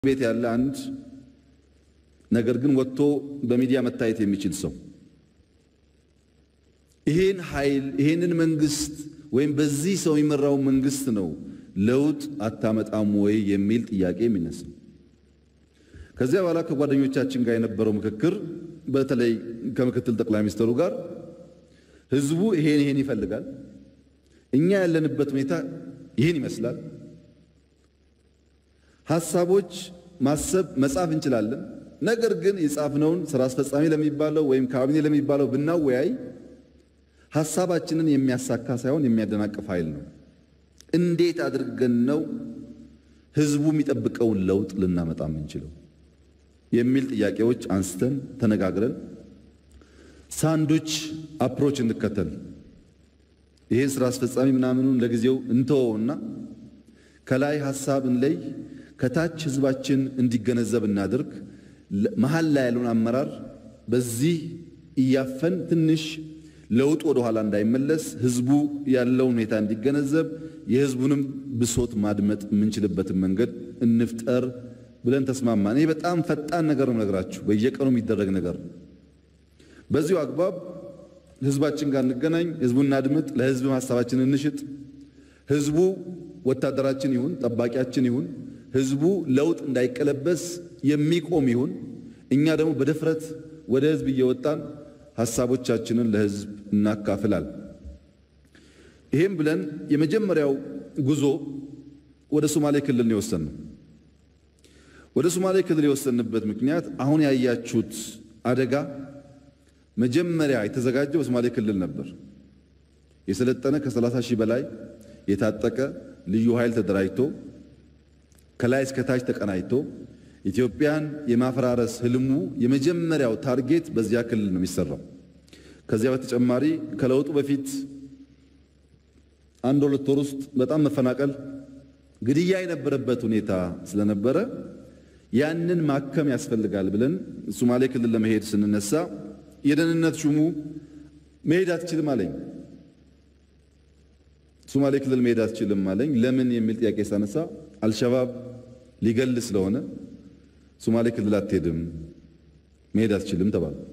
ቤት ያለ አንድ ነገር ግን ወጥቶ በሚዲያ መታየት የሚችል ሰው ይሄን ኃይል ይሄንን መንግስት ወይም በዚህ ሰው የሚመራው መንግስት ነው ለውጥ አታመጣም ወይ የሚል ጥያቄ የሚነሳ ከዚያ በኋላ ከጓደኞቻችን ጋር የነበረው ምክክር በተለይ ከምክትል ጠቅላይ ሚኒስትሩ ጋር ህዝቡ ይሄን ይሄን ይፈልጋል፣ እኛ ያለንበት ሁኔታ ይህን ይመስላል፣ ሀሳቦች ማሰብ መጻፍ እንችላለን። ነገር ግን የጻፍነውን ስራ አስፈጻሚ ለሚባለው ወይም ካቢኔ ለሚባለው ብናወያይ ሀሳባችንን የሚያሳካ ሳይሆን የሚያደናቅፍ ኃይል ነው። እንዴት አድርገን ነው ህዝቡ የሚጠብቀውን ለውጥ ልናመጣ የምንችለው የሚል ጥያቄዎች አንስተን ተነጋግረን ሳንዱች አፕሮች እንከተል። ይሄን ስራ አስፈጻሚ ምናምኑን ለጊዜው እንተወውና ከላይ ሀሳብ እንለይ፣ ከታች ህዝባችን እንዲገነዘብ እናድርግ። መሀል ላይ ያለውን አመራር በዚህ እያፈን ትንሽ ለውጥ ወደ ኋላ እንዳይመለስ ህዝቡ ያለውን ሁኔታ እንዲገነዘብ የህዝቡንም ብሶት ማድመጥ የምንችልበትን መንገድ እንፍጠር ብለን ተስማማን። ይህ በጣም ፈጣን ነገር ነው ነገራችሁ፣ በየቀኑ የሚደረግ ነገር ነው። በዚሁ አግባብ ህዝባችን ጋር እንገናኝ፣ ህዝቡን እናድምጥ፣ ለህዝብ ሀሳባችንን እንሽጥ። ህዝቡ ወታደራችን ይሁን ጠባቂያችን ይሁን፣ ህዝቡ ለውጥ እንዳይቀለበስ የሚቆም ይሁን። እኛ ደግሞ በድፍረት ወደ ህዝብ እየወጣን ሀሳቦቻችንን ለህዝብ እናካፍላል። ይህም ብለን የመጀመሪያው ጉዞ ወደ ሶማሌ ክልል ነው የወሰንነው። ወደ ሶማሌ ክልል የወሰንበት ምክንያት አሁን ያያችሁት አደጋ መጀመሪያ የተዘጋጀው በሶማሌ ክልል ነበር። የሰለጠነ ከ30 ሺህ በላይ የታጠቀ ልዩ ኃይል ተደራጅቶ ከላይ እስከ ታች ተቀናጅቶ ኢትዮጵያን የማፈራረስ ህልሙ የመጀመሪያው ታርጌት በዚያ ክልል ነው የሚሰራው። ከዚያ በተጨማሪ ከለውጡ በፊት አንድ ሁለት ወር ውስጥ በጣም መፈናቀል፣ ግድያ የነበረበት ሁኔታ ስለነበረ ያንን ማከም ያስፈልጋል ብለን ሶማሌ ክልል ለመሄድ ስንነሳ የደህንነት ሹሙ መሄድ አትችልም አለኝ። ሶማሌ ክልል መሄድ አትችልም አለኝ። ለምን የሚል ጥያቄ ሳነሳ አልሸባብ ሊገል ስለሆነ ሶማሌ ክልል አትሄድም፣ መሄድ አትችልም ተባለ።